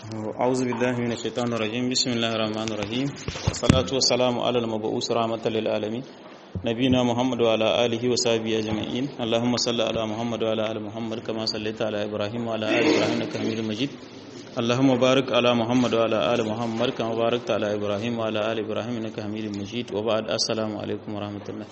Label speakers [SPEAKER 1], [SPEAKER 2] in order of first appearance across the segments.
[SPEAKER 1] أعوذ بالله من الشيطان الرجيم بسم الله الرحمن الرحيم والصلاة والسلام على المبعوث رحمة للعالمين نبينا محمد وعلى آله وصحبه أجمعين اللهم صل على محمد وعلى آل محمد كما صليت على إبراهيم وعلى آل إبراهيم إنك حميد مجيد اللهم بارك على محمد وعلى آل محمد كما باركت على إبراهيم وعلى آل إبراهيم إنك حميد مجيد وبعد السلام عليكم ورحمة الله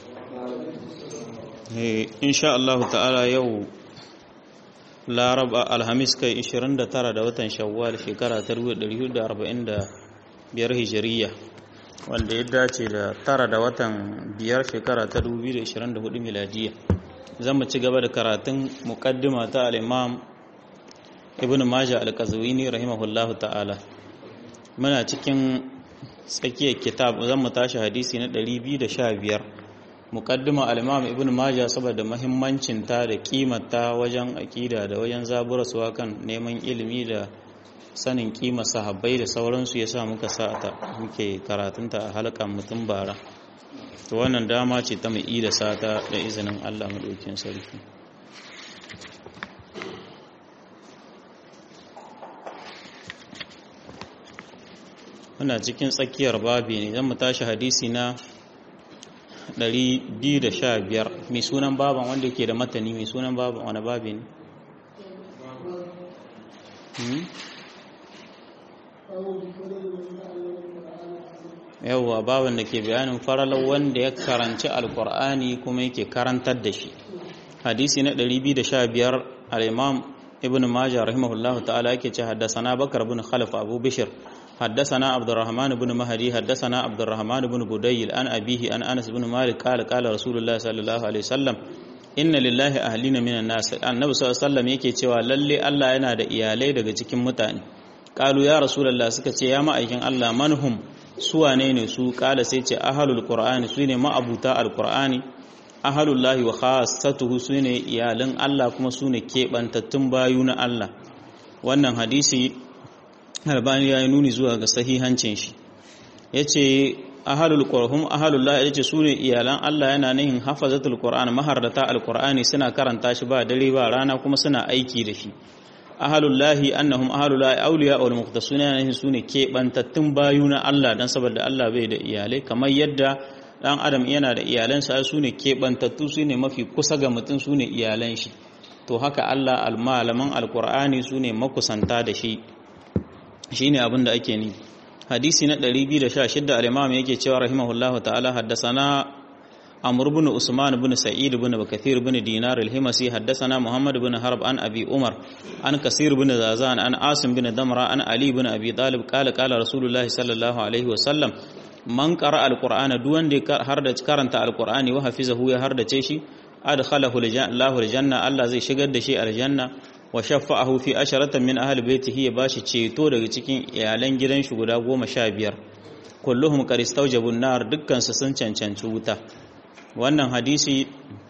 [SPEAKER 1] إن شاء الله تعالى يوم laraba alhamis kai 29 da watan shawwal shekara ta 1445 hijiriya wanda ya dace da tara da watan biyar shekara ta 2024 miladiya zan mu ci gaba da karatun muqaddima ta al-imam ibn majah al-qazwini rahimahullahu ta'ala muna cikin tsakiyar kitab zan mu tashi hadisi na 215 mukaddima al-imam ibn majah saboda muhimmancin ta da kimanta wajen akida da wajen zaburarsuwa kan neman ilimi da sanin kima sahabbai da sauransu yasa muka sa ta muke karatunta a halkan mutum bara to wannan dama ce ta mai da sata da izinin Allah madaukin sarki muna cikin tsakiyar babi ne zan mu tashi hadisi na 215 mai sunan baban wanda ke da matani mai sunan baban wani babi ne yawwa baban da ke bayanin faralar wanda ya karanci alkur'ani kuma yake karantar da shi hadisi na 215 al-imam ibn majah rahimahullahu ta'ala yake ce haddasa na bakar bin khalif abu bishir حدثنا عبد الرحمن بن مهدي حدثنا عبد الرحمن بن بديل عن أبيه عن أنس بن مالك قال قال رسول الله صلى الله عليه وسلم إن لله أهلين من الناس النبي صلى الله عليه وسلم yake cewa lalle Allah yana da iyalai daga cikin mutane qalu ya rasulullah suka ce ya ma'aikin Allah manhum su wane ne su kala sai ce ahlul qur'ani su ne ma'abuta alqur'ani ahlullahi wa khassatuhu su ne iyalan Allah kuma su ne kebantattun bayu na Allah wannan hadisi albani ya yi nuni zuwa ga sahihancin shi ya ce ahalul ƙwarhun ahalullah ya ce su ne iyalan Allah yana nihin hafazatul ƙwar'an mahardata alƙwar'ani suna karanta shi ba dare ba rana kuma suna aiki da shi ahalullahi annahum ahalullahi auliya wal muqtasuna yana nihin su ne keɓantattun bayu na Allah dan saboda Allah bai da iyalai kamar yadda dan adam yana da iyalansa su ne keɓantattu su ne mafi kusa ga mutum su ne iyalan shi to haka Allah almalaman alƙur'ani su ne makusanta da shi shine abin da ake ni hadisi na 216 al-imam yake cewa rahimahullah ta'ala haddathana amr ibn usman ibn sa'id ibn bakathir ibn dinar al-himasi haddathana muhammad ibn harb an abi umar an kasir ibn zazan an asim ibn damra an ali ibn abi talib qala qala rasulullah sallallahu alaihi wasallam man qara al-qur'ana duk wanda ya harda karanta al-qur'ani wa hafizahu ya hardace shi adkhalahu Allahu al-janna Allah zai shigar da shi aljanna wa shafa'ahu fi asharatan min ahli baitihi ya bashi ceto daga cikin iyalan gidan shi guda goma sha biyar kulluhum qad istawjabun nar dukkan su sun cancanci wuta wannan hadisi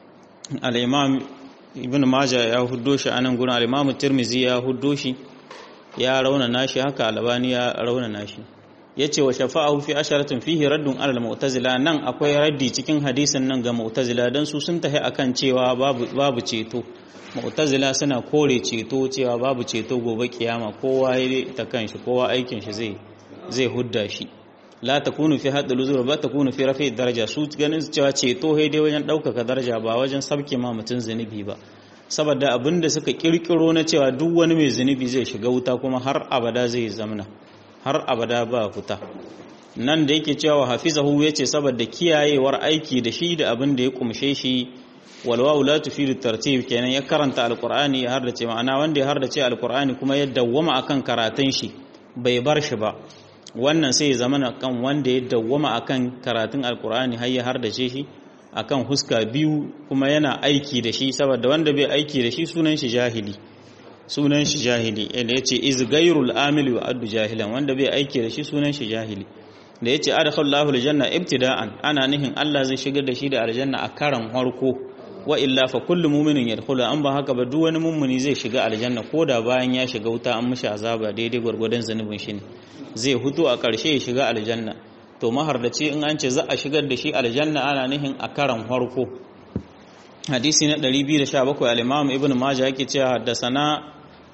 [SPEAKER 1] al-imam ibn majah ya huddo shi anan gurin al-imam tirmizi ya huddo shi ya rauna nashi haka albani ya rauna nashi yace wa shafa'ahu fi asharatin fihi raddun ala al-mu'tazila nan akwai raddi cikin hadisin nan ga mu'tazila dan su sun tahi akan cewa babu babu ceto mu'tazila suna kore ceto cewa babu ceto gobe kiyama kowa ya ta kanshi kowa aikin shi zai zai hudda shi la takunu fi hadd luzur ba takunu fi rafi daraja su ganin cewa ceto hai dai wajen daukaka daraja ba wajen sabke ma mutun zunubi ba saboda abinda suka kirkiro na cewa duk wani mai zunubi zai shiga wuta kuma har abada zai zamna har abada ba fita nan da yake cewa hafizahu yace saboda kiyayewar aiki da shi da abin da ya kumshe shi walwawu la tufidu tartib kenan ya karanta alqur'ani ya hardace ma'ana wanda ya hardace alqur'ani kuma ya dawwama akan karatun shi bai bar shi ba wannan sai ya zama kan wanda ya dawwama akan karatun alqur'ani har ya hardace shi akan huska biyu kuma yana aiki da shi saboda wanda bai aiki da shi sunan shi jahili sunan shi jahili inda yace iz ghayrul amili wa addu jahilan wanda bai aiki da shi sunan shi jahili da yace adkhalallahu aljanna ibtida'an ana nihin Allah zai shigar da shi da aljanna a karan harko wa illa fa kullu mu'minin yadkhulu an ba haka ba duk wani mummuni zai shiga aljanna koda bayan ya shiga wuta an mishi azaba daidai gwargwadon zanubin shi ne zai hutu a ƙarshe ya shiga aljanna to mahardaci in an ce za a shigar da shi aljanna ana nihin a karan harko hadisi na 217 al-imam ibn majah yake cewa haddasana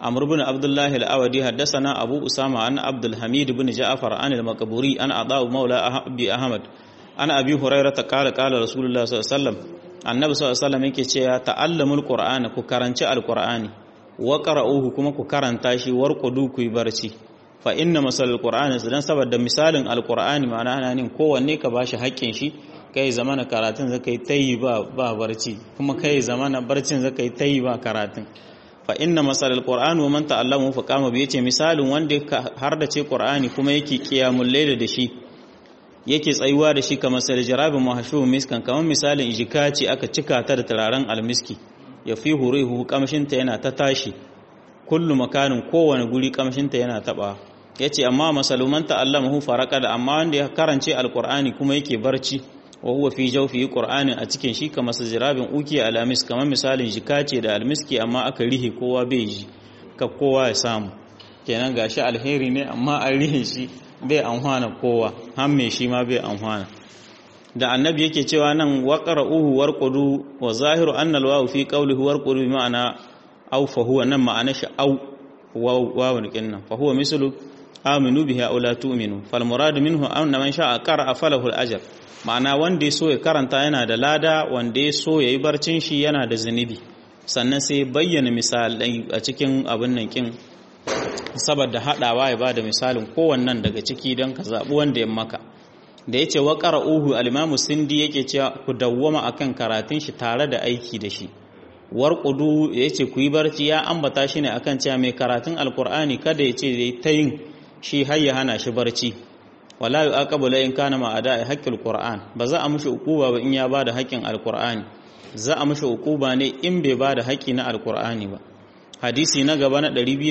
[SPEAKER 1] عمرو بن عبد الله الأودي حدثنا أبو أسامة عن عبد الحميد بن جعفر عن المقبوري عن عطاء مولى أبي أحمد عن أبي هريرة قال قال رسول الله صلى الله عليه وسلم annabi sallallahu alaihi wasallam yake cewa ta'allamul qur'ana ku karanci alqur'ani wa qara'uhu kuma ku karanta shi warqudu ku yi barci fa inna masalul qur'ani dan saboda misalin alqur'ani ma'ana ana nin kowanne ka bashi haƙƙin shi kai zamana karatun zaka yi tayi ba ba barci kuma kai zamana barcin zaka yi tayi ba karatun fa inna masalul qur'ani wa man ta'allamu fa qama bi yace misalin wanda har da ce qur'ani kuma yake qiyamul layl da shi yake tsayuwa da shi kamar sai jarabin mahashu miskan kamar misalin jika ce aka cika ta da turaren almiski ya fi hurihu kamshinta yana ta tashi kullu makanin kowane guri kamshinta yana taba yace amma masaluman ta'allamahu faraka da amma wanda ya karance alqur'ani kuma yake barci wa huwa fi jawfi qur'ani a cikin shi kamar sajirabin uki alamis kamar misalin jika ce da almiski amma aka rihe kowa bai ji ka kowa ya samu kenan gashi alheri ne amma an rihe shi bai amfana kowa hamme shi ma bai amfana da annabi yake cewa nan waqra'uhu warqudu wa zahiru anna alwawu fi qawlihi warqudu bi ma'ana aw fa huwa nan ma'ana shi aw wawu kinnan fa huwa mislu aminu bihi aw la tu'minu fal murad minhu anna man sha'a qara'a falahu al-ajr ma'ana wanda ya so ya karanta yana da lada wanda ya so yayi barcin shi yana da zunubi sannan sai bayyana misalai a cikin abin nan kin saboda haɗawa ya ba da misalin kowannan daga ciki don ka zaɓi wanda ya maka da ya ce wa uhu alimamu sindi yake cewa ku dawwama akan karatun shi tare da aiki da shi warƙudu ya ce ku yi barci ya ambata shi ne akan cewa mai karatun alkur'ani kada ya ce ta yin shi har ya hana shi barci wala yu aqabu la in kana ma ada haqqil qur'an ba za a mushi ukuba ba in ya bada haƙƙin alkur'ani za a mushi ukuba ne in bai bada haƙƙi na alkur'ani ba hadisi na gaba na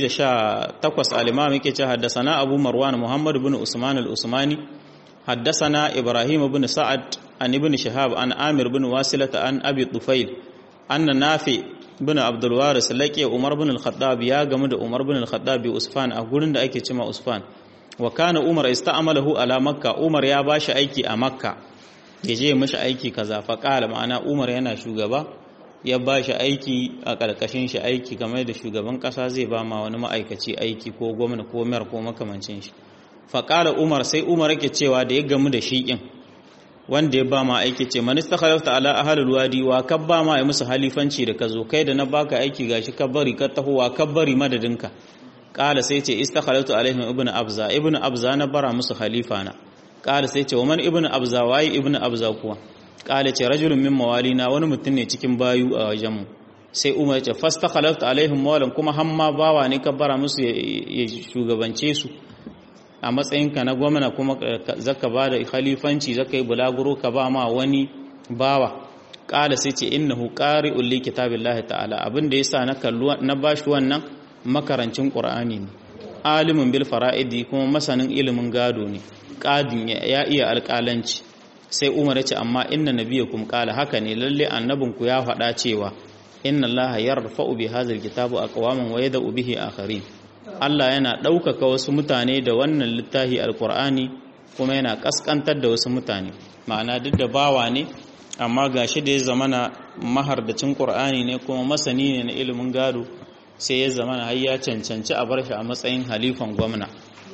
[SPEAKER 1] 218 al-imam yake ce haddasana abu marwan muhammad ibn usman al-usmani haddasana ibrahim ibn sa'ad an ibn shihab an amir ibn wasilata an abi tufail anna nafi ibn abdul waris laqi umar ibn al-khattab ya gamu da umar ibn al-khattab bi usfan a gurin da ake cewa usfan wa kana umar ista'amalahu ala makka umar ya bashi aiki a makka yaje mishi aiki kaza fa qala ma'ana umar yana shugaba ya ba shi aiki a ƙarƙashin shi aiki game da shugaban ƙasa zai ba ma wani ma'aikaci aiki ko gwamna ko mayar ko makamancin shi faƙala umar sai umar yake cewa da ya gamu da shi ƙin wanda ya ba ma aiki ce manista khalafta ala ahalul wadi wa kabba ma ya musu halifanci da ka zo kai da na baka aiki gashi kabbari ka taho wa kabbari madadinka ƙala sai ce istakhalaftu alaihim ibnu abza ibnu abza na bara musu halifa na ƙala sai ce wa man ibnu abza waye ibnu abza kuwa kala ce rajulun min mawalina wani mutum ne cikin bayu a wajenmu sai umar ce fasta khalafta alaihim mawalan kuma hamma bawa ne ka bara musu ya shugabance su a matsayinka na gwamna kuma zaka ba da khalifanci zaka yi bulaguro ka ba ma wani bawa kala sai ce innahu qari'ul li kitabillahi ta'ala abin da yasa na kallu na bashi wannan makarancin qur'ani ne alimin bil fara'idi kuma masanin ilimin gado ne qadin ya iya alƙalanci sai umar ya ce amma inna nabiyakum qala haka ne lalle annabinku ya faɗa cewa inna allaha yarfa'u bi hadzal kitabu aqwaman wa yad'u bihi akharin Allah yana ɗaukaka wasu mutane da wannan littafi alqur'ani kuma yana kaskantar da wasu mutane ma'ana duk da bawa ne amma gashi da ya zamana mahardacin qur'ani ne kuma masani ne na ilimin gado sai ya zamana har ya cancanci a bar shi a matsayin halifan gwamna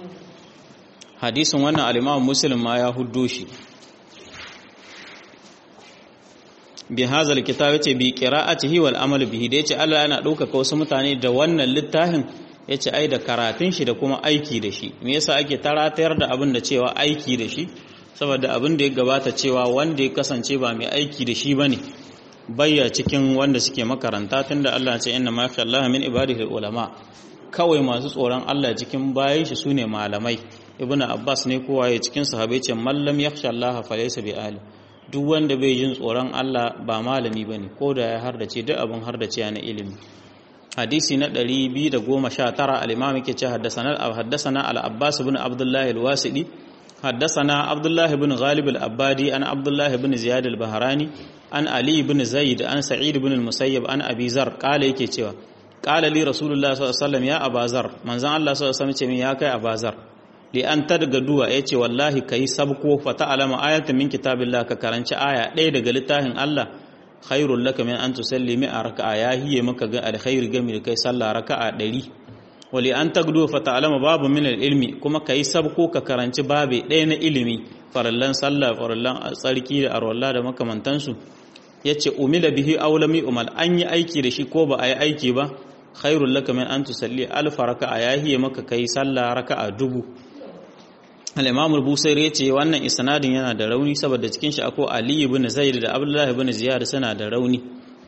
[SPEAKER 1] hadisin wannan al-Imam Muslim ma ya huddo shi bi hazal kitab yace bi qira'atihi wal amal bihi da yace Allah yana ɗaukaka wasu mutane da wannan littafin yace ai da karatun shi da kuma aiki da shi me yasa ake taratayar da abin da cewa aiki da shi saboda abin da ya gabata cewa wanda ya kasance ba mai aiki da shi bane bayya cikin wanda suke makaranta tunda Allah ya ce inna ma Allah min ibadihi ulama kawai masu tsoron Allah cikin bayan shi sune malamai ibnu abbas ne kowa ya cikin sahabbai ce mallam yakhsha Allah fa laysa bi alim duk wanda bai jin tsoron Allah ba malami bane ko da ya hardace duk abin hardace na ilimi hadisi na 219 al-imam yake ce haddathana haddathana al-abbas ibn abdullah al-wasidi haddathana abdullah ibn ghalib al-abbadi an abdullah ibn ziyad al-bahrani an ali ibn zaid an sa'id ibn al-musayyib an abi zar kala yake cewa qala li rasulullah sallallahu alaihi wasallam ya abazar manzon Allah sallallahu alaihi wasallam ce min ya kai abazar li an tadga duwa yace wallahi kai sabko fa ta'lama ayatan min kitabillah ka karanci aya ɗaya daga littafin Allah khairul laka min an tusalli mi'a raka'a ya hiye maka ga alkhairi game da kai sallah raka'a 100 wali an tagdu fa ta'lama babu min ilmi kuma kai sabko ka karanci babe ɗaya na ilimi farallan sallah farallan tsarki da arwalla da makamantansu yace umila bihi aulami umal an yi aiki da shi ko ba a yi aiki ba khairul laka min an tusalli alf raka'a yahiye maka kai sallah raka'a dubu al-imam al-busairi yace wannan isnadin yana da rauni saboda cikin shi akwai ali ibn zaid da abdullah ibn ziyad suna da rauni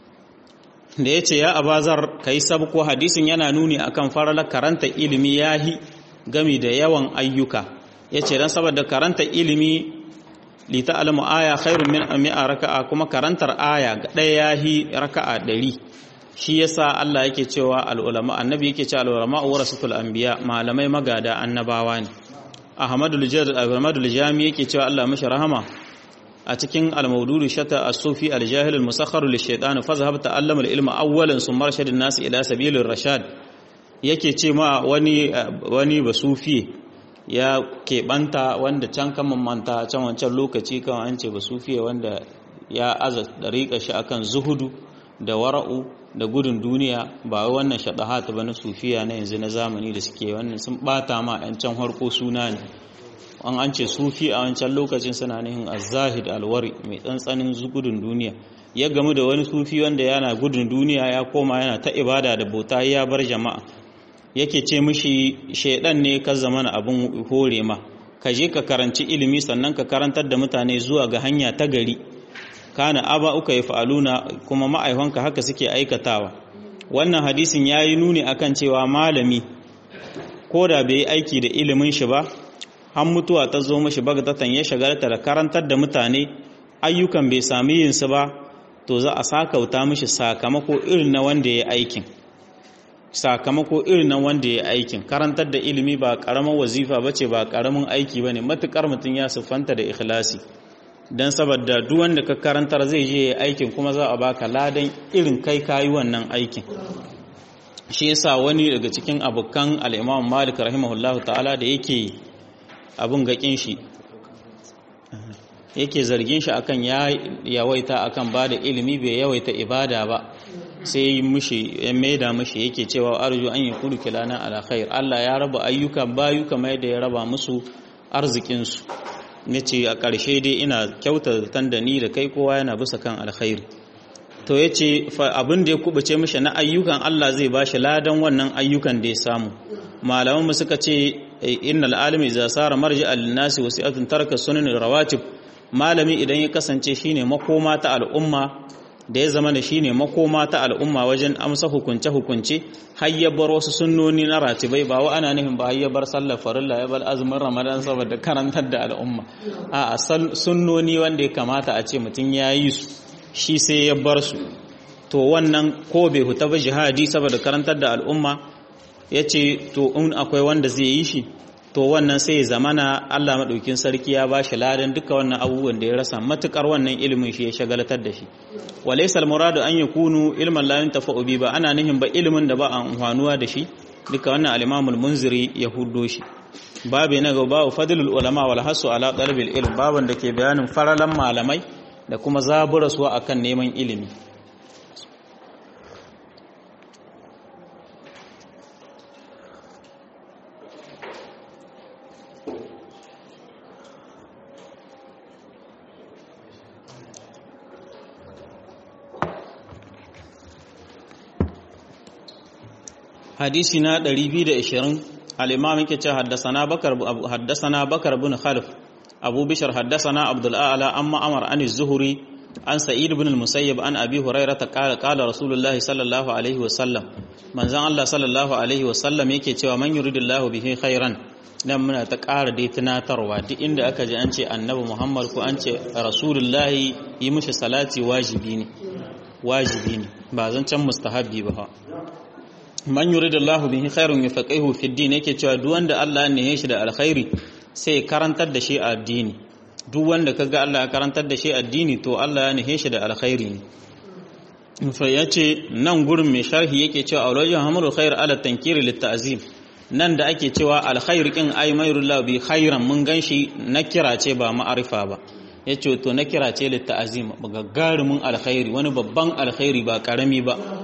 [SPEAKER 1] da yace ya abazar kai sabko hadisin yana nuni akan faralar karanta ilimi yahi gami da yawan ayyuka yace dan saboda karanta ilimi li ta'lamu aya khairun min mi'a raka'a kuma karantar aya ɗaya yahi raka'a ɗari shi yasa Allah yake cewa al-ulama annabi yake cewa al-ulama warasatul anbiya malamai magada annabawa ne Ahmadul Jad Ahmadul Jami yake cewa Allah mashi rahama a cikin al-mawdudu shata as-sufi al-jahil al-musakhkhar lish-shaytan fa zahab ta'allama al-ilma awwalan summa rashadun nas ila sabilir rashad yake ce ma wani wani basufi ya keɓanta wanda can kan manta can wancan lokaci kan an ce basufi wanda ya aza dariƙa shi akan zuhudu da wara'u da gudun duniya ba wannan shaɗahata ba na sufiya na yanzu na zamani da suke wannan sun ɓata ma 'yan can harko suna ne an an ce sufi a wancan lokacin suna nihin azahid alwari mai tsantsanin gudun duniya ya gamu da wani sufi wanda yana gudun duniya ya koma yana ta ibada da bauta ya bar jama'a yake ce mishi shaidan ne ka zama na abin hore ma ka je ka karanci ilimi sannan ka karantar da mutane zuwa ga hanya ta gari kana aba uka yi fa'aluna kuma ma'aifanka haka suke aikatawa wannan hadisin ya yi nuni akan cewa malami ko da bai yi aiki da ilimin shi ba har mutuwa ta zo mashi bagdatan ya shagarta da karantar da mutane ayyukan bai sami yinsu ba to za a sakauta mishi sakamako irin na wanda ya aikin sakamako irin na wanda ya aikin karantar da ilimi ba karamin wazifa bace ba karamin aiki bane matukar mutum ya siffanta da ikhlasi don saboda duk wanda ka karantar zai je aikin kuma za a baka ladan irin kai kayi wannan aikin shi yasa wani daga cikin abokan al-Imam Malik rahimahullahu ta'ala da yake abun gakin shi yake zargin shi akan ya yawaita akan bada ilimi bai yawaita ibada ba sai mushi ya maida mushi yake cewa arju an yakulu kilana ala khair Allah ya raba ayyukan bayu kamar yadda ya raba musu arzikin su na ce a ƙarshe dai ina kyauta da ni da kai kowa yana bisa kan alkhairi to ya ce abin da ya kubuce mishi na ayyukan Allah zai ba shi ladan wannan ayyukan da ya samu malaman mu suka ce innal alimi idza sara marji al-nasi wasi'atun taraka sunan rawatib malami idan ya kasance shine makoma ta al'umma da ya zama da shine makoma ta al'umma wajen amsa hukunce hukunce har ya bar wasu sunnoni na ratibai ba wa ana nufin ba har ya bar sallar farilla ya bar azumin ramadan saboda karantar da al'umma a sunnoni wanda ya kamata a ce mutum ya yi su shi sai ya bar su to wannan ko bai huta ba jihadi saboda karantar da al'umma ya ce to in akwai wanda zai yi shi to wannan sai ya zamana Allah maɗaukin sarki ya ba shi ladan duka wannan abubuwan da ya rasa matukar wannan ilimin shi ya shagalatar da shi walaysa al-muradu an yakunu ilman la yuntafa'u bi ba ana nihin ba ilimin da ba a amfanuwa da shi duka wannan al-Imam al-Munziri ya huddo shi babu na ga babu fadlul ulama wal hasu ala talabil ilm baban da ke bayanin faralan malamai da kuma zaburaswa akan neman ilimi hadisi na 220 al-imam yake ce haddasana bakar haddasana bakar bin khalif abu bishar haddasana abdul a'la amma amar an az-zuhri an sa'id ibn al-musayyib an abi hurairah ta qala qala rasulullahi sallallahu alaihi wa sallam manzon Allah sallallahu alaihi wa sallam yake cewa man yuridillahu bihi khairan dan muna ta ƙara dai tunatarwa duk inda aka ji an ce annabi Muhammad ko an ce rasulullahi yi mishi salati wajibi ne wajibi ne ba zan can mustahabbi ba man yuridullahu bihi khairun yufaqihu fi din yake cewa duk wanda Allah ne ya shi da alkhairi sai karantar da shi addini duk wanda kaga Allah ya karantar da shi addini to Allah ya nihe shi da alkhairi ne fa yace nan gurin mai sharhi yake cewa awlajin hamru khair ala tankiri lit ta'zim nan da ake cewa alkhair kin ay mayrullahu bi khairan mun ganshi na kira ce ba ma'arifa ba yace to na kira ce lit ta'zim gagarumin alkhairi wani babban alkhairi ba karami ba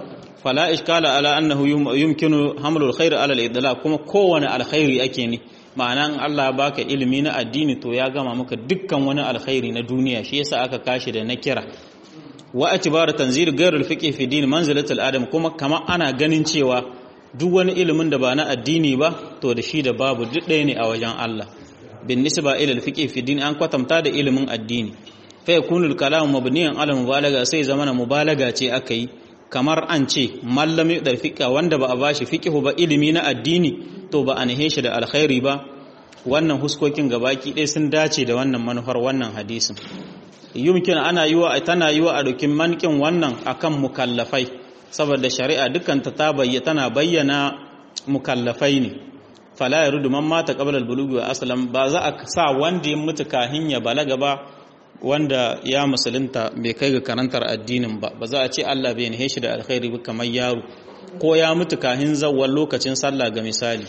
[SPEAKER 1] fala iskala ala annahu yumkinu hamlul khair ala al-idlaq kuma kowane alkhairi ake ne ma'ana Allah baka ilimi na addini to ya gama maka dukkan wani alkhairi na duniya shi yasa aka kashi da na kira wa atibar tanzil ghairul fiqh fi din manzilatul adam kuma kama ana ganin cewa duk wani ilimin da ba na addini ba to da shi da babu duk ɗaya ne a wajen Allah bin nisba ila al-fiqh fi din an kwatanta da ilimin addini fa yakunu al-kalam mabniyan ala mubalaga sai zamana mubalaga ce aka yi kamar an ce mallami da fiqa wanda ba a bashi fiqhu ba ilimi na addini to ba a nahe shi da alkhairi ba wannan huskokin gabaki ɗaya sun dace da wannan manufar wannan hadisin yumkin ana yiwa tana yiwa a dokin mankin wannan akan mukallafai saboda shari'a dukkan ta bayyana tana bayyana mukallafai ne fala yarudu man mata qabla al-bulughi wa aslam ba za a sa wanda ya mutu kahin ya balaga ba wanda ya musulunta bai kai ga karantar addinin ba ba za a ce Allah bai nahe shi da alkhairi ba kamar yaro ko ya mutu kahin zawwal lokacin sallah ga misali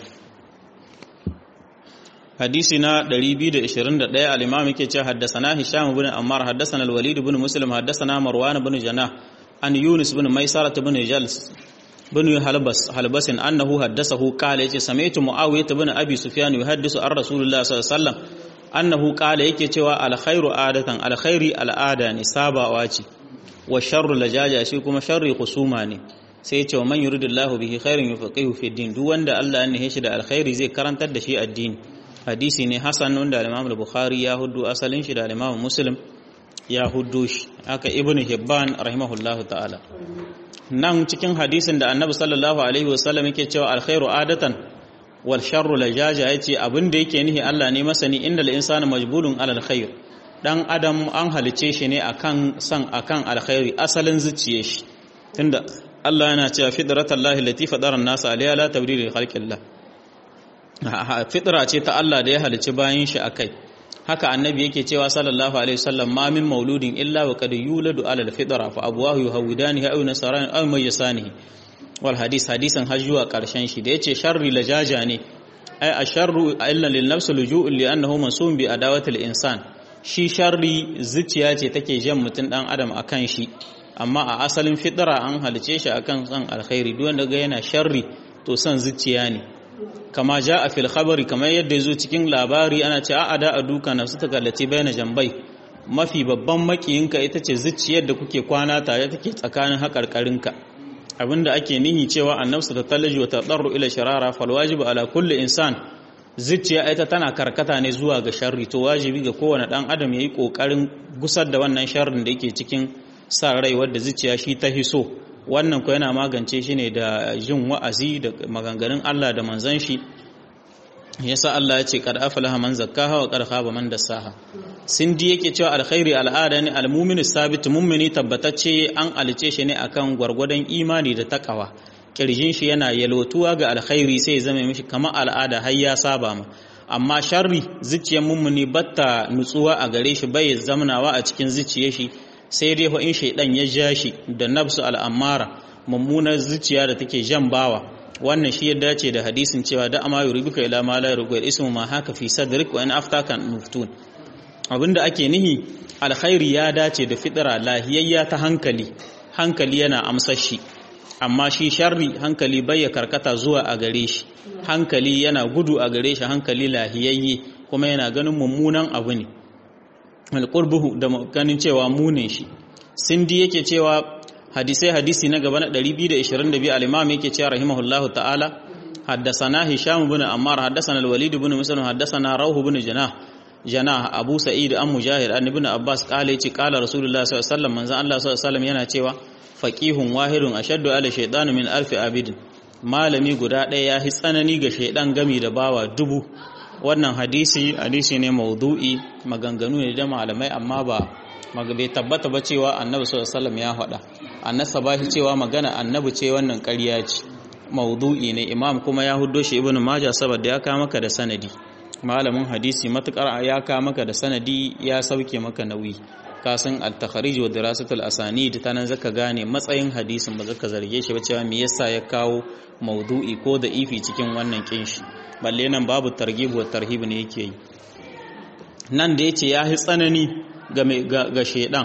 [SPEAKER 1] hadisi na 221 al-imam yake cewa haddathana hisham ibn ammar haddathana al-walid ibn muslim haddathana marwan ibn janah an yunus ibn maisara ibn jals ibn halbas halbasin annahu haddathahu qala yace sami'tu muawiyah ibn abi sufyan yuhaddisu ar rasulullah sallallahu alaihi wasallam annahu qala yake cewa al-khairu adatan al-khairi al-ada ne sabawa ce wa sharru lajaja shi kuma sharri khusuma ne sai ce wa man yuridillahu bihi khairan yufaqihu fi din duk wanda Allah ya nihe shi da alkhairi zai karantar da shi addini hadisi ne hasan wanda al-Imam al-Bukhari ya huddu asalin shi da al-Imam Muslim ya huddu shi haka Ibn Hibban rahimahullahu ta'ala nan cikin hadisin da Annabi sallallahu alaihi wasallam yake cewa alkhairu adatan wal sharru lajaja yace abin da yake nihi Allah ne masani innal insana majbulun alal khair dan adam an halice shi ne akan san akan alkhairi asalin zuciye shi tunda Allah yana cewa fidratallahi lati fadara an-nas alayha la tabdila li khalqillah fitra ce ta Allah da ya halici bayan shi akai haka annabi yake cewa sallallahu alaihi wasallam ma min mauludin illa wa qad yuladu ala al-fitra fa abuwahu yuhawidanihi aw nasarani aw mayyasanihi wal hadis hadisan har zuwa karshen shi da yace sharri lajaja ne ai asharru illa lin nafsi luju'un li annahu mansum bi adawati al-insan shi sharri zuciya ce take jan mutun dan adam akan shi amma a asalin fitra an halice shi akan san alkhairi duk wanda ga yana sharri to san zuciya ne kama ja a fil khabari kamar yadda ya zo cikin labari ana ce a da a duka na su ta kallace bayan jambai mafi babban makiyinka ita ce zuciyar da kuke kwana tare take tsakanin haƙarƙarinka abinda ake nihi cewa annabsu ta talaji wa tadarru ila sharara fal wajibu ala kulli insan zuciya ita tana karkata ne zuwa ga sharri to wajibi ga kowane dan adam yayi kokarin gusar da wannan sharrin da yake cikin sa rai wadda zuciya shi ta hiso wannan ko yana magance shi ne da jin wa'azi da maganganun Allah da manzan shi yasa Allah ya ce kad aflaha man zakkaha wa qad khaba man dassaha sindi yake cewa alkhairi al'ada ne almu'minu sabit mu'mini tabbatacce an alice shi ne akan gwargwadon imani da takawa kirjin shi yana yalwatuwa ga alkhairi sai ya zama mishi kamar al'ada har ya saba ma amma sharri zuciyar mummuni batta nutsuwa a gare shi bai zamanawa a cikin zuciyar shi sai dai in shaidan ya ja shi da nafsu al'amara mummunar zuciya da take jan bawa wannan shi ya dace da hadisin cewa da ama yuribuka ila ma la yuribu ismu ma haka fi sadrik wa in aftakan muftun abinda ake nihi alkhairi ya dace da fitira lahiyayya ta hankali hankali yana amsar shi amma shi sharri hankali bai ya karkata zuwa a gare shi hankali yana gudu a gare shi hankali lahiyayye kuma yana ganin mummunan abu ne alƙurbuhu da ganin cewa munin shi sindi yake cewa hadisai hadisi na gaba na 222 al-imam yake cewa rahimahullahu ta'ala haddasana hisham ibn ammar haddasana al-walid ibn muslim haddasana rawh ibn janah janah abu sa'id an mujahid an ibn abbas qala yace qala rasulullah sallallahu alaihi wasallam manzo Allah sallallahu alaihi wasallam yana cewa faqihun wahidun ashaddu ala shaytan min alfi abidin malami guda ɗaya ya hi tsanani ga shaidan gami da bawa dubu wannan hadisi hadisi ne maudu'i maganganu ne da malamai amma ba bai tabbata ba cewa annabi sallallahu alaihi ya faɗa annasa ba shi cewa magana annabi ce wannan ƙarya ce maudu'i ne imam kuma ya huddo shi ibnu majah saboda ya ka maka da sanadi malamin hadisi matukar ya ka maka da sanadi ya sauke maka nauyi ka san al-takharij wa dirasatul asanid ta nan zaka gane matsayin hadisin ba zaka zarge shi ba cewa me yasa ya kawo maudu'i ko da ifi cikin wannan kinshi balle nan babu targhib wa tarhib ne yake yi nan da yace ya hi tsanani ga ga shedan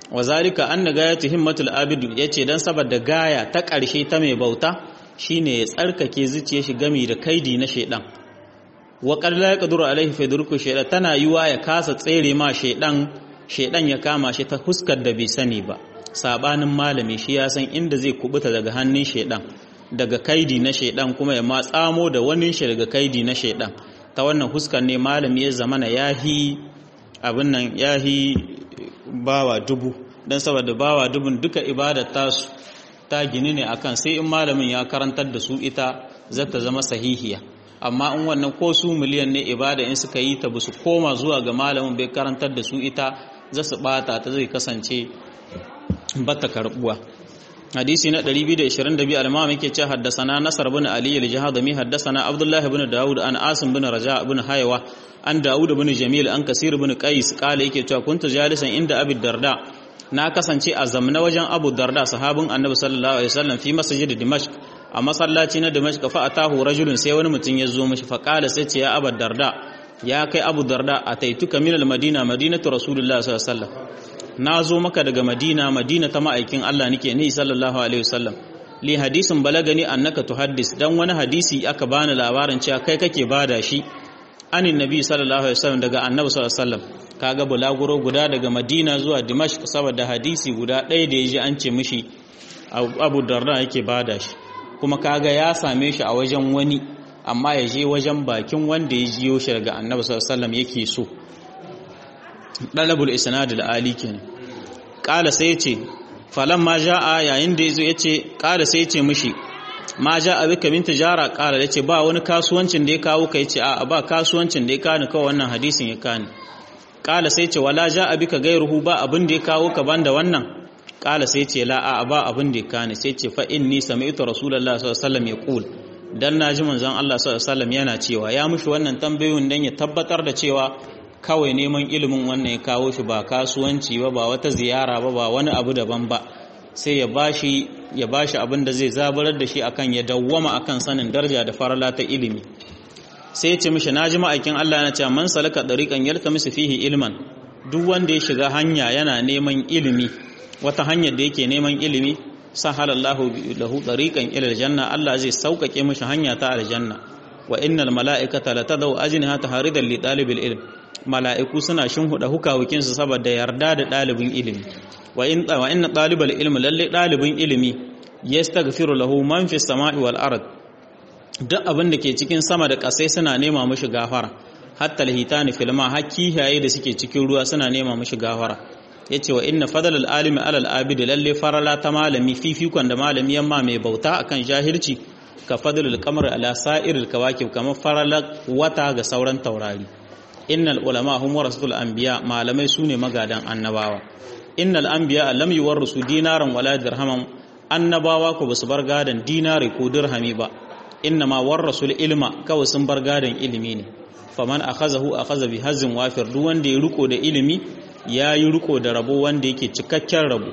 [SPEAKER 1] wa zalika anna gayatu himmatul abid yace dan saboda gaya ta ƙarshe ta mai bauta shine ya tsarkake zuciyar shi gami da kaidi na shaidan wa qad la yaqdiru alaihi fa yadruku shaydan tana yiwa ya kasa tsere ma shaidan shaidan ya kama shi ta huskar da bai sani ba sabanin malami shi ya san inda zai kubuta daga hannun shaidan daga kaidi na shaidan kuma ya ma tsamo da wani shi daga kaidi na shaidan ta wannan huskar ne malami ya zamana yahi abin nan yahi bawa dubu dan saboda bawa dubun duka ibadar tasu ta gini ne akan sai in malamin ya karantar da su ita zata zama sahihiya amma in wannan ko su miliyan ne ibada in suka yi ta su koma zuwa ga malamin bai karantar da su ita za su bata ta zai kasance bata karbuwa hadisi na 222 al-imam yake ce haddasana nasar bin ali al-jahadami haddasana abdullah ibn daud an asim bin raja ibn haywa an daud ibn jamil an kasir ibn qais kala yake cewa kuntu jalisan inda abi darda na kasance a zamna wajen abu darda sahabin annabi sallallahu alaihi wasallam fi masjid dimashq a masallaci na dimashq fa atahu rajulun sai wani mutum ya zo mishi fa kala sai ce ya abu darda ya kai abu darda ataituka min al-madina madinatu rasulullahi sallallahu alaihi wasallam na zo maka daga madina madina ta ma'aikin Allah nake ni sallallahu alaihi wasallam li hadisin balagani annaka tuhaddis dan wani hadisi aka bani labarin cewa kai kake bada shi anin nabi sallallahu alaihi wasallam daga annabi sallallahu alaihi wasallam kaga bulaguro guda daga madina zuwa dimashq saboda hadisi guda ɗaya da yaji an ce mishi abu darda yake bada shi kuma kaga ya same shi a wajen wani amma ya je wajen bakin wanda ya jiyo shi daga annabi sallallahu alaihi wasallam yake so dalabul isnad al-ali kenan qala sai yace falan ma jaa yayin da yazo yace qala sai yace mishi ma jaa bika min tijara qala yace ba wani kasuwancin da ya kawo ka yace a ba kasuwancin da ya kani kawai wannan hadisin ya kani qala sai yace wala jaa bika gairuhu ba abin da ya kawo ka banda wannan qala sai yace la a ba abin da ya kani sai yace fa inni sami'tu rasulullahi sallallahu alaihi wasallam yaqul dan naji manzon Allah sallallahu alaihi wasallam yana cewa ya mushi wannan tambayoyin dan ya tabbatar da cewa kawai neman ilimin wannan ya kawo shi ba kasuwanci ba ba wata ziyara ba ba wani abu daban ba sai ya bashi ya bashi abin da zai zabarar da shi akan ya dawwama akan sanin daraja da farala ta ilimi sai ya ce mishi naji ma'aikin Allah yana cewa man salaka dariqan yaltamisu fihi ilman duk wanda ya shiga hanya yana neman ilimi wata hanyar da yake neman ilimi sahalallahu lahu dariqan ila aljanna Allah zai sauƙaƙe mishi hanya ta aljanna wa innal mala'ikata latadau ajnihata haridan li talibil ilm mala'iku suna shinhuda hukawakinsu saboda yarda da ɗalibin ilimi wa inna ɗalibar ilimi lalle ɗalibin ilimi ya stagfiru lahu man fi sama'i wal ard duk abin da ke cikin sama da ƙasai suna nema mashi gafara hatta alhitani filma har kihaye da suke cikin ruwa suna nema mashi gafara yace wa inna fadlal alimi alal abidi lalle farala ta malami fifikon da malami yamma mai bauta akan jahilci ka fadlul qamar ala sa'iril kawakib kamar farala wata ga sauran taurari innal ulama hum warasatul anbiya malamai sune magadan annabawa innal anbiya lam yuwarrisu dinaran wala dirhaman annabawa ko basu bar gadan dinari ko dirhami ba innama warrasul ilma kawai sun bar gadan ilimi ne faman akhazahu akhaza bi hazin wafir duk wanda ya riko da ilimi ya yi riko da rabo wanda yake cikakken rabo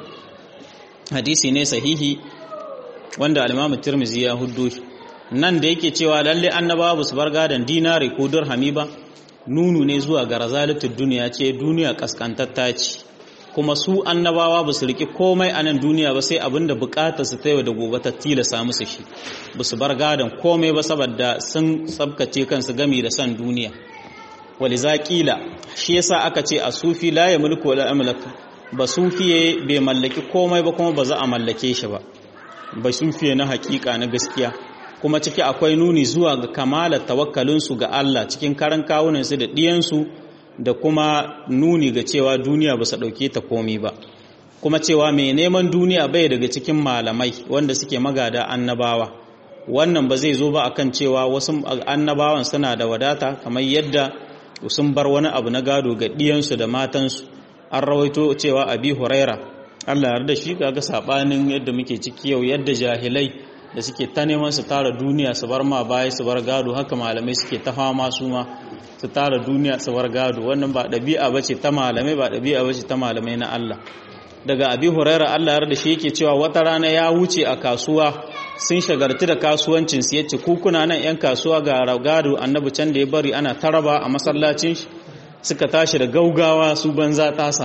[SPEAKER 1] hadisi ne sahihi wanda al-Imam Tirmidhi ya huddo nan da yake cewa lalle annabawa basu bar gadan dinari ko dirhami ba nunu ne zuwa ga razalatul duniya ce duniya kaskantatta ce kuma su annabawa ba su riki komai a nan duniya ba sai abinda bukatar su ta yau da gobe ta tilasa musu shi ba su bar gadon komai ba saboda sun tsabkace kansu gami da san duniya wali zaƙila shi yasa aka ce a sufi la ya mulku wala amlaka ba sufiye bai mallaki komai ba kuma ba za a mallake shi ba ba sufiye na hakika na gaskiya kuma ciki akwai nuni zuwa ga kamalar tawakkalinsu ga Allah cikin karan kawunansu da ɗiyansu da kuma nuni ga cewa duniya ba su ɗauke ta komi ba kuma cewa mai neman duniya bai daga cikin malamai wanda suke magada annabawa wannan ba zai zo ba akan cewa wasu annabawan suna da wadata kamar yadda sun bar wani abu na gado ga ɗiyansu da matansu an rawaito cewa abi huraira Allah yarda shi kaga sabanin yadda muke ciki yau yadda jahilai da suke ta neman su tara duniya su bar ma baya su bar gado haka malamai suke ta fama su ma su tara duniya su bar gado wannan ba ɗabi'a ba ce ta malamai ba ɗabi'a ba ce ta malamai na Allah daga abi huraira Allah da shi yake cewa wata rana ya wuce a kasuwa sun shagartu da kasuwancin su yace ku kuna nan yan kasuwa ga gado annabi can da ya bari ana taraba a masallacin shi suka tashi da gaugawa su banza ta samu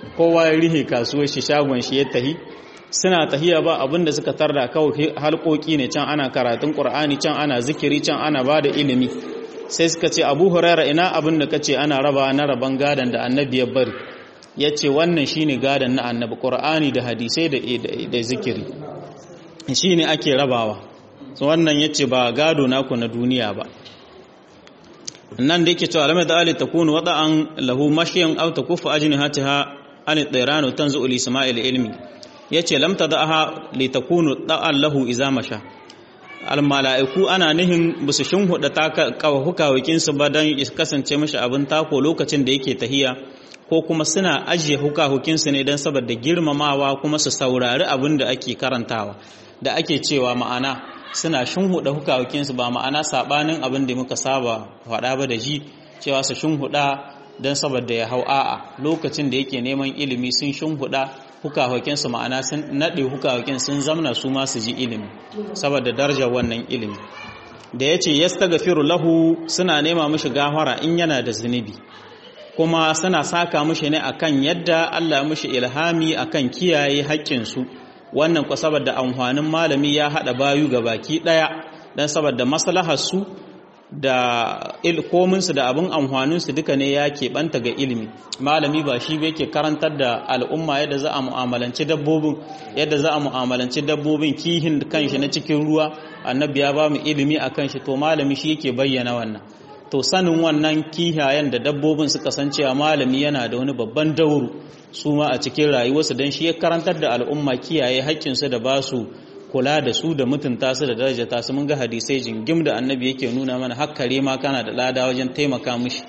[SPEAKER 1] kowa ya rihe kasuwar shi shagon shi ya tahi suna tahiya ba abinda suka tarda kawai halkoki ne can ana karatun qur'ani can ana zikiri can ana bada ilimi sai suka ce abu huraira ina abin da kace ana raba na raban gadan da annabi ya bari yace wannan shine gadan na annabi qur'ani da hadisai da da zikiri shine ake rabawa so wannan yace ba gado naku na duniya ba nan da yake cewa alamai da ali takunu wada'an lahu mashiyan aw takufu ajnihataha an tsiranu tanzu li isma'il ilmi yace lam tada'aha li takunu da'an lahu iza masha al mala'iku ana nihin bisu shinhuda ta hukawakin su ba dan kasance mishi abin tako lokacin da yake tahiya ko kuma suna ajiye hukahukin su ne dan saboda girmamawa kuma su saurari abin da ake karantawa da ake cewa ma'ana suna shinhuda hukawakinsu ba ma'ana sabanin abin da muka saba faɗa ba da ji cewa su shinhuda don saboda ya hau a'a lokacin da yake neman ilimi sun shinhuda hukawakinsu ma'ana sun naɗe hukawakin sun zamna su ma su ji ilimi saboda darajar wannan ilimi da ya ce yastaghfiru lahu suna nema mishi gafara in yana da zunubi kuma suna saka mishi ne akan yadda Allah ya mishi ilhami akan kiyaye haƙƙinsu wannan ku saboda amfanin malami ya hada bayu ga baki daya dan saboda maslahar su da ilkominsu da abin amfaninsu duka ne ya keɓanta ga ilimi malami ba shi ba yake karantar da al'umma yadda za a mu'amalanci dabbobin yadda za a mu'amalanci dabbobin kihin kanshi na cikin ruwa annabi ya ba mu ilimi a kanshi to malami shi yake bayyana wannan to sanin wannan kihayen da dabbobin suka san cewa malami yana da wani babban dauru su ma a cikin rayuwarsu don shi ya karantar da al'umma kiyaye haƙƙinsu da ba su kula da su da mutunta su da darajata su mun ga hadisai jingim da annabi yake nuna mana hakkare ma kana da lada wajen taimaka mishi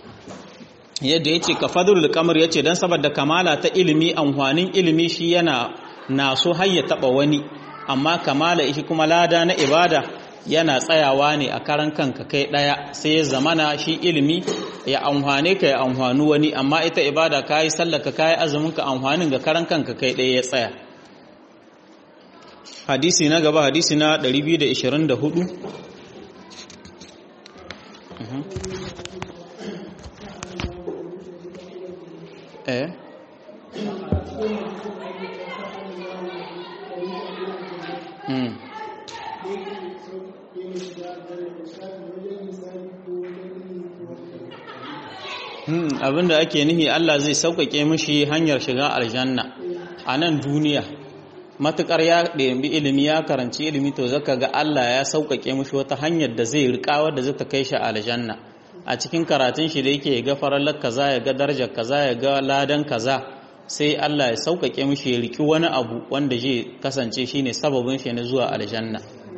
[SPEAKER 1] yadda yace ka fadlul qamar yace dan saboda kamala ta ilimi amfanin ilimi shi yana naso har ya taba wani amma kamala shi kuma lada na ibada yana tsayawa ne a karan kanka kai daya sai ya zamana shi ilimi ya amfane ka ya amfanu wani amma ita ibada kai sallaka kai azumin ka amfanin ga karan kanka kai daya ya tsaya hadisi na gaba hadisi na 224 eh mm abinda ake nihi Allah zai sauƙaƙe mishi hanyar shiga aljanna a nan duniya matukar ya ɗabi ilimi ya karanci ilimi to zaka ga Allah ya sauƙaƙe mishi wata hanyar da zai riƙa wadda zai ta kai shi aljanna a cikin karatun shi da yake ga farallar kaza ya ga darajar kaza ya ga ladan kaza sai Allah ya sauƙaƙe mishi ya riƙi wani abu wanda zai kasance shine sababin shi na zuwa aljanna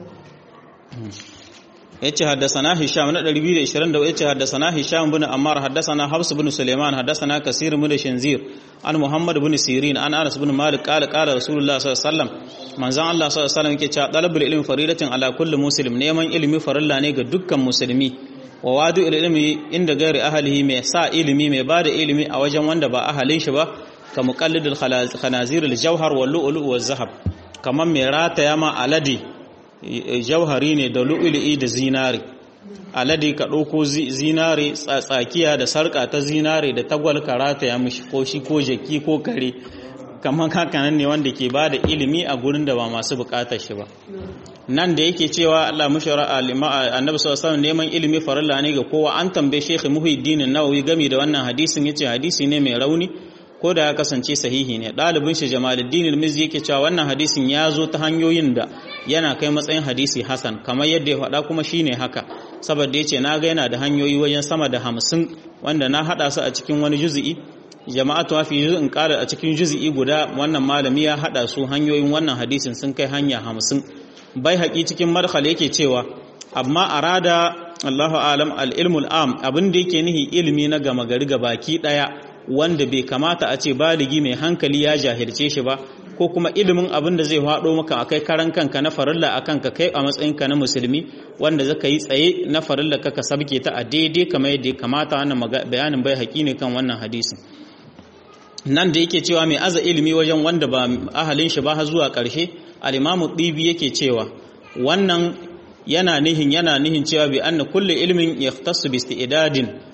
[SPEAKER 1] yace haddathana hisham na 220 yace haddathana hisham bin ammar haddathana habs bin sulaiman haddathana kasir bin shinzir an muhammad bin sirin an anas bin malik qala qala rasulullah sallallahu alaihi wasallam manzon allah sallallahu alaihi wasallam yake cewa talabul ilmi faridatin ala kulli muslim neman ilimi farilla ne ga dukkan musulmi wa wadu ilmi inda gairi ahlihi mai sa ilimi mai bada ilimi a wajen wanda ba ahalin shi ba ka muqallidul khanazir al jawhar wal lu'lu' wal zahab kaman mai rataya ma aladi jauhari ne da lu'ulu'i da zinare alade ka ɗauko zinare tsakiya da sarƙa ta zinare da tagwal karata ya mishi ko shi ko jaki ko kare kamar hakanan ne wanda ke ba da ilimi a gurin da ba masu bukatar shi ba nan da yake cewa Allah mushara annabi sallallahu alaihi neman ilimi farilla ne ga kowa an tambaye Sheikh Muhyiddin Nawawi game da wannan hadisin yace hadisi ne mai rauni ko da ya kasance sahihi ne ɗalibin shi Jamaluddin al-Mizzi yake cewa wannan hadisin ya zo ta hanyoyin da yana kai matsayin hadisi hasan kamar yadda ya faɗa kuma shine haka saboda yace na ga yana da hanyoyi wajen sama da hamsin wanda na haɗa su a cikin wani juzi'i jama'atu fi juz'in qala a cikin juzi'i guda wannan malami ya haɗa su hanyoyin wannan hadisin sun kai hanya hamsin bai haƙi cikin madkhal yake cewa amma arada Allahu alam al-ilmul am abin da yake nihi ilimi na gama gari baki daya wanda bai kamata a ce baligi mai hankali ya jahilce shi ba ko kuma ilimin abin da zai haɗo maka akai karan kanka na farilla a kanka kai a matsayinka na musulmi wanda zaka yi tsaye na farilla ka sabke ta a daidai kamar yadda ya kamata wannan bayanin bai haƙi ne kan wannan hadisin nan da yake cewa mai aza ilimi wajen wanda ba ahalin shi ba har zuwa ƙarshe al-imamu ɗibi yake cewa wannan yana nihin yana nihin cewa bi anna kulli ilmin yahtassu bi isti'dadin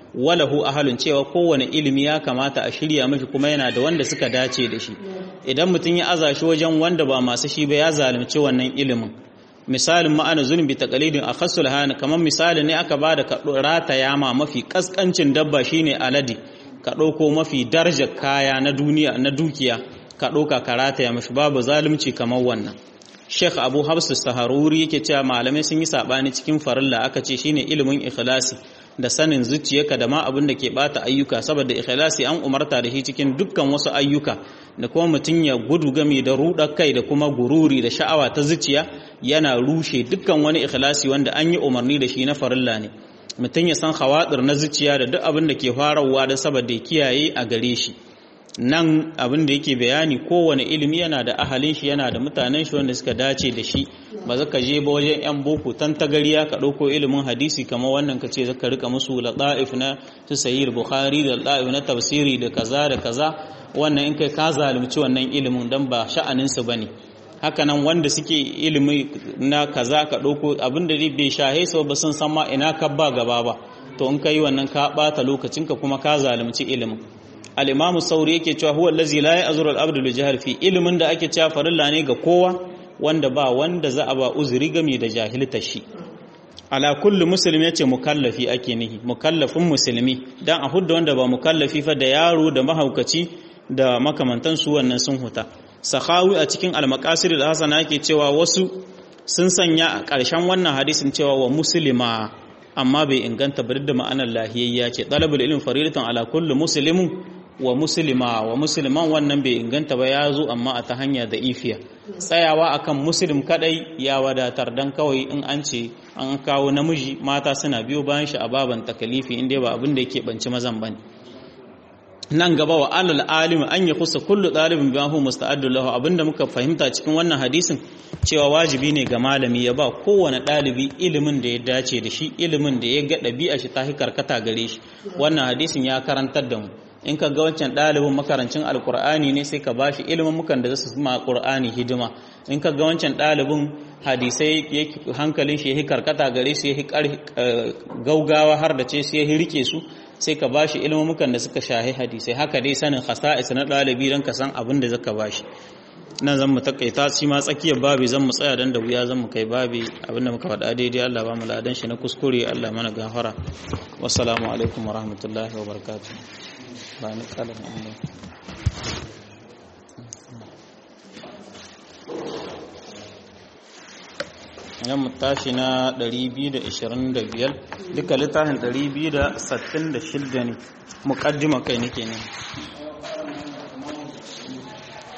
[SPEAKER 1] walahu ahalun cewa kowane ilimi ya kamata a shirya mashi kuma yana da wanda suka dace da shi idan mutum ya aza shi wajen wanda ba masu shi ba ya zalunci wannan ilimin misalin ma'ana zulmi bi taqlidin akhassul hana kamar misali ne aka bada ka rata yama mafi kaskancin dabba shine alade ka ɗauko mafi darajar kaya na duniya na dukiya ka ɗauka ka rataya mashi babu zalunci kamar wannan Sheikh Abu Hafs Saharuri yake cewa malamai sun yi sabani cikin farilla aka ce shine ilimin ikhlasi da sanin zuciyarka da ma abin da ke bata ayyuka saboda ikhlasi an umarta da shi cikin dukkan wasu ayyuka da kuma mutum ya gudu game da rudar kai da kuma gururi da sha'awa ta zuciya yana rushe dukkan wani ikhlasi wanda an yi umarni da shi na farilla ne mutum ya san hawadir na zuciya da duk abin da ke farawa da saboda ya kiyaye a gare shi nan abin da yake bayani kowane ilimi yana da ahalin shi yana da mutanen shi wanda suka dace da shi ba za ka je ba wajen yan boko tan tagariya ka ɗauko ilimin hadisi kamar wannan ka ce zaka rika musu lata'if na su sahih bukhari da lata'if na tafsiri da kaza da kaza wannan in kai ka zalunci wannan ilimin dan ba sha'anin su bane haka nan wanda suke ilimi na kaza ka ɗauko abin da bai shahe su ba sun san ma ina ka ba gaba ba to in ka yi wannan ka ɓata lokacinka kuma ka zalunci ilimin al-imam sauri yake cewa huwa allazi la ya'zuru al-abdu li jahl fi ilimin da ake cewa farilla ne ga kowa wanda ba wanda za a ba uzuri game da jahilta shi ala kulli muslim yace mukallafi ake nihi mukallafin musulmi dan a hudda wanda ba mukallafi fa da yaro da mahaukaci da makamantan su wannan sun huta sahawi a cikin al-maqasid al-hasana yake cewa wasu sun sanya a ƙarshen wannan hadisin cewa wa muslima amma bai inganta ba da ma'anar lahiyayya ce talabul ilmi faridatan ala kulli muslimin wa muslima wa musliman wannan bai inganta ba ya zo amma a ta hanya da ifiya tsayawa akan muslim kadai ya wadatar dan kawai in an ce an kawo namiji mata suna biyo bayan shi a baban takalifi inda ba abin da yake banci mazan bane nan gaba wa alal alimi an ya kusa kullu ɗalibin biyan hu musta'addu lahu abinda muka fahimta cikin wannan hadisin cewa wajibi ne ga malami ya ba kowane ɗalibi ilimin da ya dace da shi ilimin da ya ga ɗabi'a shi ta karkata gare shi wannan hadisin ya karantar da mu in ka ga wancan ɗalibin makarancin alkur'ani ne sai ka bashi ilimin mukan da zasu ma qur'ani hidima in ka ga wancan ɗalibin hadisai hankalin shi ya karkata gare su ya gaugawa har da ce sai ya rike su sai ka bashi ilmumukan da suka shahi hadisai haka dai sanin khasa'is na ɗalibi don ka san abin da zaka bashi nan zan mu takaita shi ma tsakiyar babi zan mu tsaya dan da wuya zan mu kai babi abinda muka faɗa daidai Allah ba mu ladan shi na kuskure Allah mana gafara wassalamu alaikum wa rahmatullahi wa barakatuh ba ni kalan Allah yan mu tashi na 225 duka littafin 266 ne muqaddima kai nake ne